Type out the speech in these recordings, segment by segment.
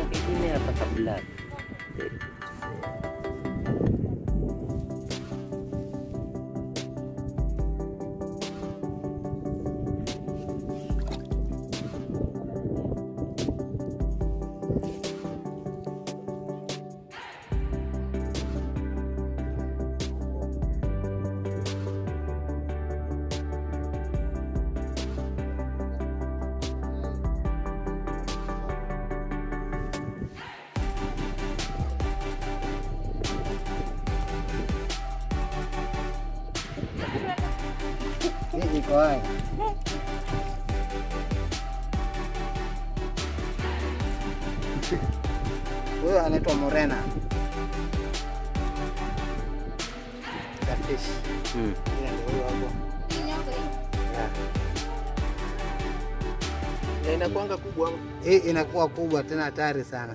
ingine hapa kabla. Hii iko hai. Huyo anaitwa Morena. The fish. Mm. Ile ndio huyo hapo. Yeah. Na inakuanga kubwa ama? Hii inakuwa kubwa tena hatari sana.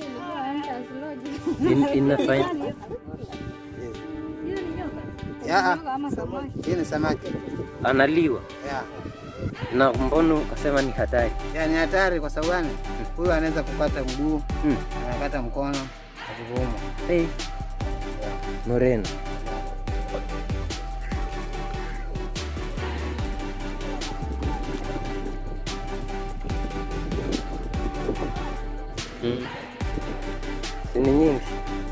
In, inafanya Yeah. Hii ni samaki. analiwa Yeah. na mbono ukasema ni hatari. Yeah, ni hatari kwa sababu gani? Huyu anaweza kukata mguu, Mm. anakata mkono, akikuuma. Hey. Moreno. Mm. Si ni nyingi.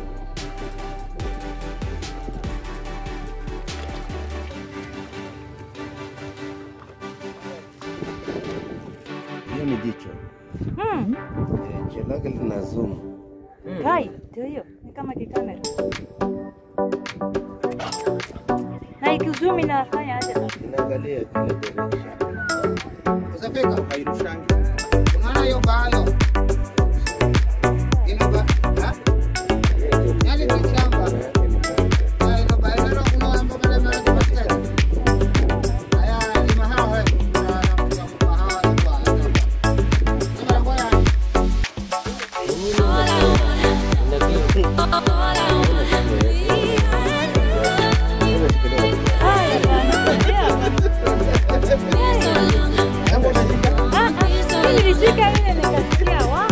Hiyo ni jicho. Hmm. Eh, Jicho lake lina zoom. Kai, ndio hiyo. Ni kama kikamera. Na ikizoom inafanya aje? Inaangalia kile direction. Usafika. Hairushangi. Unaona hiyo bao? Ina ba? Ha? Yaani ni shamba. Na ina ba ina kuna mambo kama mara kwa basket. Haya ni mahawa wewe. Na na mahawa ni kwa. Kama ngoja Haya bwana. Ah, ah. Mimi nilishika ile nikasikia wa.